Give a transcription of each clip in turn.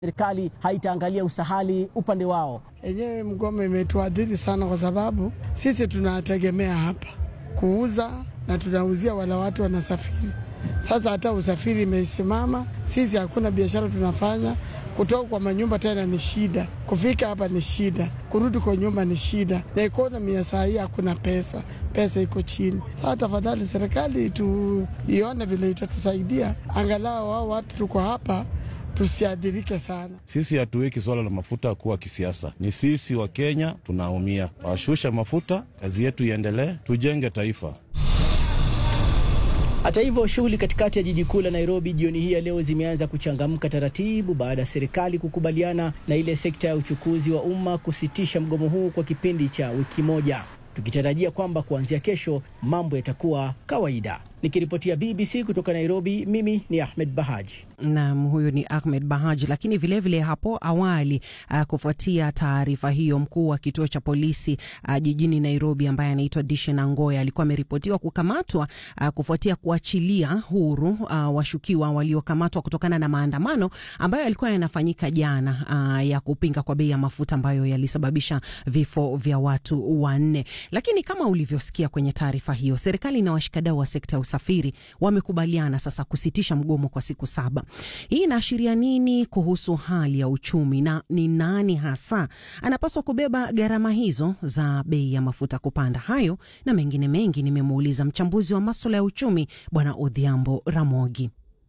serikali haitaangalia usahali upande wao. Yenyewe mgomo imetuadhiri sana, kwa sababu sisi tunategemea hapa kuuza na tunauzia wala watu wanasafiri. Sasa hata usafiri imesimama, sisi hakuna biashara tunafanya. Kutoka kwa manyumba tena ni shida, kufika hapa ni shida, kurudi kwa nyumba ni shida, na ekonomi ya saa hii hakuna pesa, pesa iko chini. Sasa tafadhali serikali tuione vile itatusaidia, angalau wao watu tuko hapa tusiadhirike sana. Sisi hatuweki swala la mafuta kuwa kisiasa, ni sisi wa Kenya tunaumia. Washusha mafuta, kazi yetu iendelee, tujenge taifa. Hata hivyo, shughuli katikati ya jiji kuu la Nairobi jioni hii ya leo zimeanza kuchangamka taratibu baada ya serikali kukubaliana na ile sekta ya uchukuzi wa umma kusitisha mgomo huu kwa kipindi cha wiki moja, tukitarajia kwamba kuanzia kesho mambo yatakuwa kawaida. Nikiripotia BBC kutoka Nairobi, mimi ni Ahmed Bahaji. Naam, huyu ni Ahmed Bahaji. Lakini vilevile vile hapo awali uh, kufuatia taarifa hiyo, mkuu wa kituo cha polisi uh, jijini Nairobi ambaye anaitwa Dishen Angoya alikuwa ameripotiwa kukamatwa uh, kufuatia kuachilia huru uh, washukiwa waliokamatwa kutokana na maandamano ambayo yalikuwa yanafanyika jana uh, ya kupinga kwa bei ya mafuta ambayo yalisababisha vifo vya watu wanne. Lakini kama ulivyosikia kwenye taarifa hiyo, serikali na washikadau wa sekta ya usafiri wamekubaliana sasa kusitisha mgomo kwa siku saba. Hii inaashiria nini kuhusu hali ya uchumi na ni nani hasa anapaswa kubeba gharama hizo za bei ya mafuta kupanda? Hayo na mengine mengi nimemuuliza mchambuzi wa maswala ya uchumi Bwana Odhiambo Ramogi.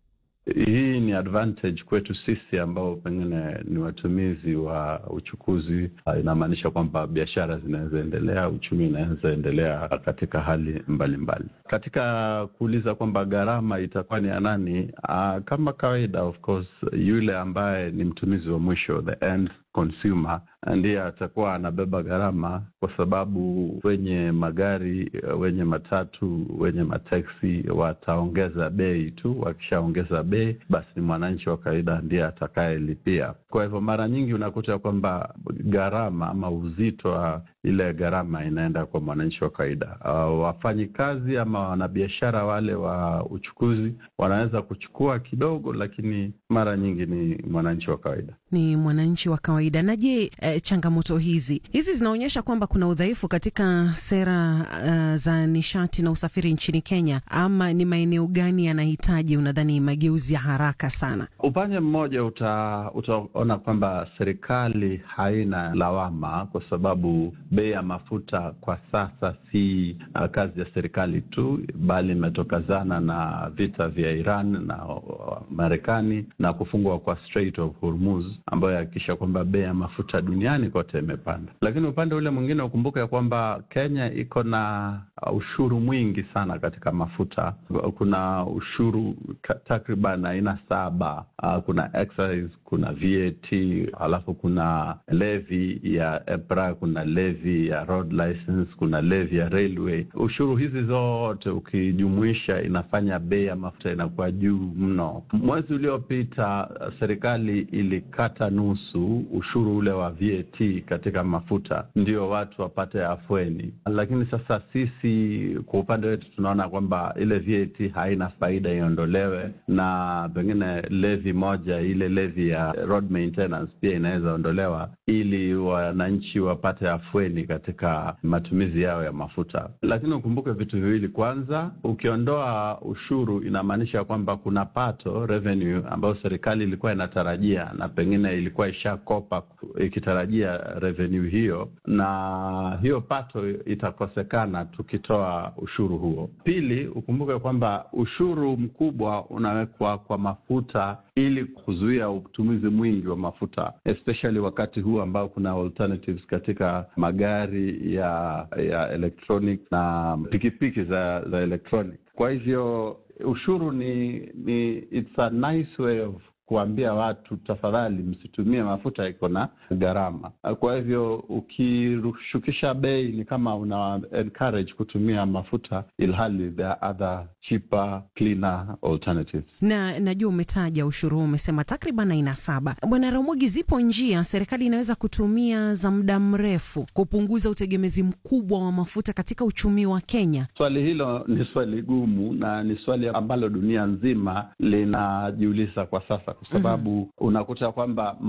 Hii ni advantage kwetu sisi ambao pengine ni watumizi wa uchukuzi. Inamaanisha kwamba biashara zinaweza endelea, uchumi unaweza endelea katika hali mbalimbali mbali. Katika kuuliza kwamba gharama itakuwa ni ya nani, uh, kama kawaida, of course, yule ambaye ni mtumizi wa mwisho, the end consumer ndiye atakuwa anabeba gharama, kwa sababu wenye magari, wenye matatu, wenye mateksi wataongeza bei tu. Wakishaongeza bei, basi ni mwananchi wa kawaida ndiye atakayelipia. Kwa hivyo mara nyingi unakuta kwamba gharama ama uzito wa ile gharama inaenda kwa mwananchi wa kawaida. Uh, wafanyikazi ama wanabiashara wale wa uchukuzi wanaweza kuchukua kidogo, lakini mara nyingi ni mwananchi wa kawaida, ni mwananchi wa kawaida. Na je, eh, changamoto hizi hizi zinaonyesha kwamba kuna udhaifu katika sera uh, za nishati na usafiri nchini Kenya, ama ni maeneo gani yanahitaji unadhani mageuzi ya haraka sana? Upande mmoja uta, utaona kwamba serikali haina lawama kwa sababu bei ya mafuta kwa sasa si uh, kazi ya serikali tu, bali imetokazana na vita vya Iran na uh, Marekani na kufungwa kwa Strait of Hormuz ambayo yahakikisha kwamba bei ya mafuta duniani kote imepanda. Lakini upande ule mwingine ukumbuke ya kwamba Kenya iko na ushuru mwingi sana katika mafuta. Kuna ushuru takriban aina saba. Uh, kuna excise, kuna VAT, halafu kuna levy ya EPRA, kuna levy ya road license, kuna levy ya railway. Ushuru hizi zote ukijumuisha, inafanya bei ya mafuta inakuwa juu mno. Mwezi uliopita serikali ilikata nusu ushuru ule wa VAT katika mafuta, ndio watu wapate afueni. Lakini sasa sisi kwa upande wetu tunaona kwamba ile VAT haina faida, iondolewe, na pengine levi moja, ile levi ya road maintenance pia inaweza ondolewa, ili wananchi wapate afueni katika matumizi yao ya mafuta. Lakini ukumbuke vitu viwili. Kwanza, ukiondoa ushuru inamaanisha kwamba kuna pato revenue ambayo serikali ilikuwa inatarajia na pengine ilikuwa ishakopa ikitarajia revenue hiyo, na hiyo pato itakosekana tukitoa ushuru huo. Pili, ukumbuke kwamba ushuru mkubwa unawekwa kwa mafuta ili kuzuia utumizi mwingi wa mafuta especially wakati huu ambao kuna alternatives katika magari ya ya electronic na pikipiki za za electronic. Kwa hivyo ushuru ni ni it's a nice way of kuambia watu tafadhali, msitumie mafuta, iko na gharama. Kwa hivyo ukishukisha bei ni kama una encourage kutumia mafuta, ilhali there are other cheaper cleaner alternatives. Na najua umetaja ushuru huu, umesema takriban aina saba. Bwana Ramogi, zipo njia serikali inaweza kutumia za muda mrefu kupunguza utegemezi mkubwa wa mafuta katika uchumi wa Kenya? Swali hilo ni swali gumu na ni swali ambalo dunia nzima linajiuliza kwa sasa, kwa sababu mm -hmm. unakuta kwamba